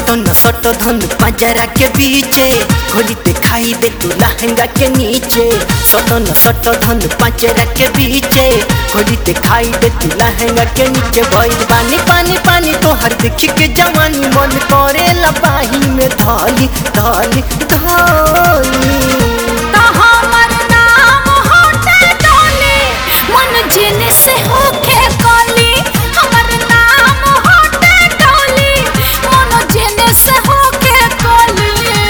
सटन सट धन पंजरा के बीचे खोली ते खाई दे तू लहंगा के नीचे सटन सट धन पंजरा के बीचे खोली ते खाई दे तू लहंगा के नीचे भइल पानी पानी पानी तो हर देखी के जवानी मन करे लबाही में धली धली धली तो हमर नाम होते डोली मन जिन से होके कली हमर नाम होते डोली मन जिन से होके कली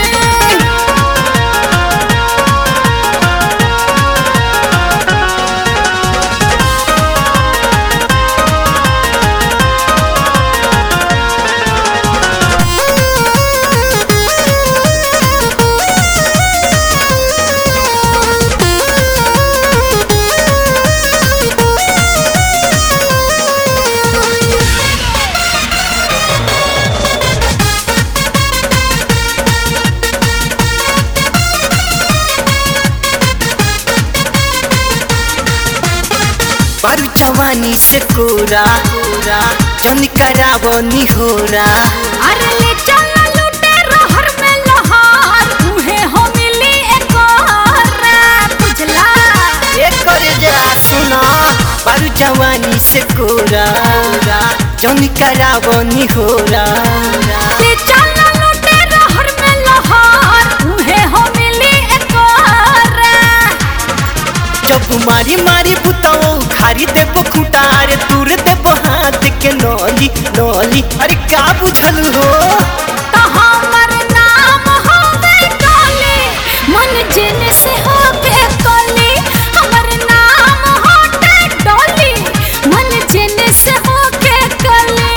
बारू जवानी से कोरा कोरा जन करावो निहोरा अरे ले चल लूटे रहर में लहार उहे हो मिली एक और बुझला ये करे जरा सुना बारू जवानी से कोरा कोरा जन करावो निहोरा ले चल लूटे रहर में लहार उहे हो मिली एक और जब मारी मारी बुताओ खारी देबो खुटार दूर देबो हाथ के नौली नौली अरे का बुझल हो तो हमर नाम होवे काली मन जिन से होके कली हमर नाम होते डोली मन जिन से होके कली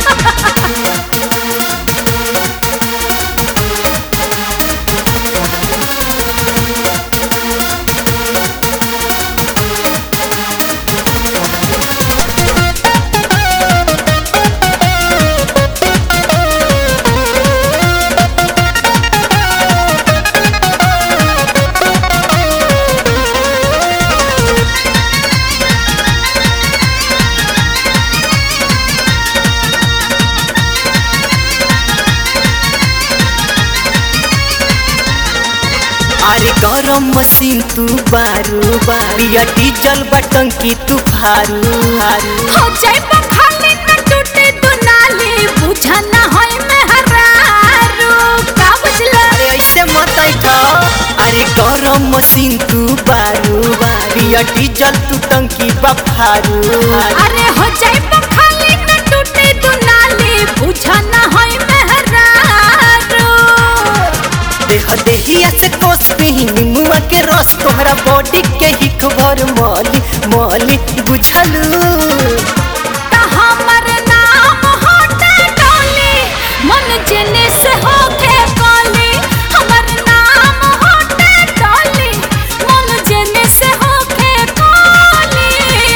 अरे गरम मशीन तू बारू बारिया डीजल बटन की तू फारू फारू हो जाए खाली न टूटे दुनाली बुझा न होय मेहरारू का बुझला अरे ऐसे मत ऐठा अरे गरम मशीन तू बारू बारिया डीजल तू टंकी बफारू फारू अरे हो जाए खाली न टूटे दुनाली बुझा न होय मेहरारू देह देहिया से कोस पे ही निमुआ के रस तोहरा बॉडी के ही खबर मौली मौली बुझलू त हमर नाम होते डोली मन जिने से होके कली हमर नाम होते डोली मन जिने से होके कली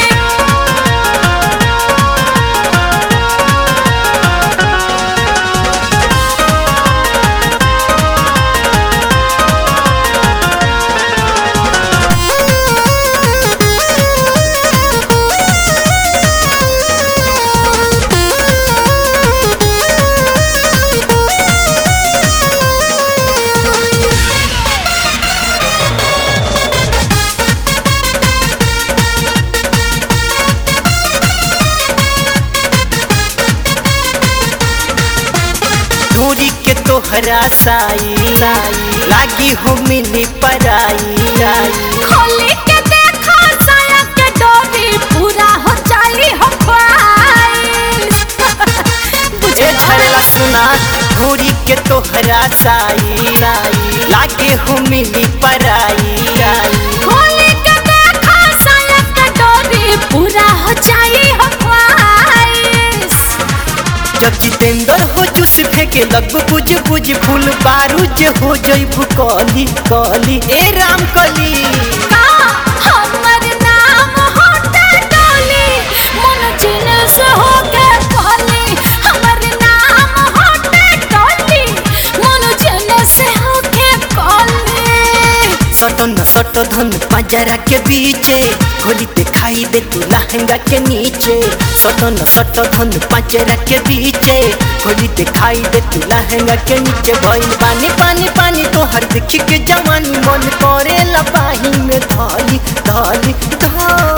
ढोरी के तोहरा साई साई लागी हो मिली पराई राई खोली के देखो साया के डोरी पूरा हो जाई हो ख्वाहिश ए झरला सुना ढोरी के तोहरा साई साई लागे हो मिली पराई राई खोली के देखो साया के डोरी पूरा हो जाई हो ख्वाहिश जब जितेंद्र हो चुस फेंके लग बुझ बुझ फूल बारूद हो जइबू कली कली ए राम कली का हमर नाम होते डोली मन जिन से होके कहली हमर नाम होते डोली मन जिन से होके कहली सटन सट धन पंजरा के बीचे खोली ते खाई दे तू लहंगा के नीचे सटन सट धन पंजरा के बीचे खोली ते खाई दे तू लहंगा के नीचे भइल पानी पानी पानी तो हर देखी के जवानी मन करे लपाही में धाली धाली धाली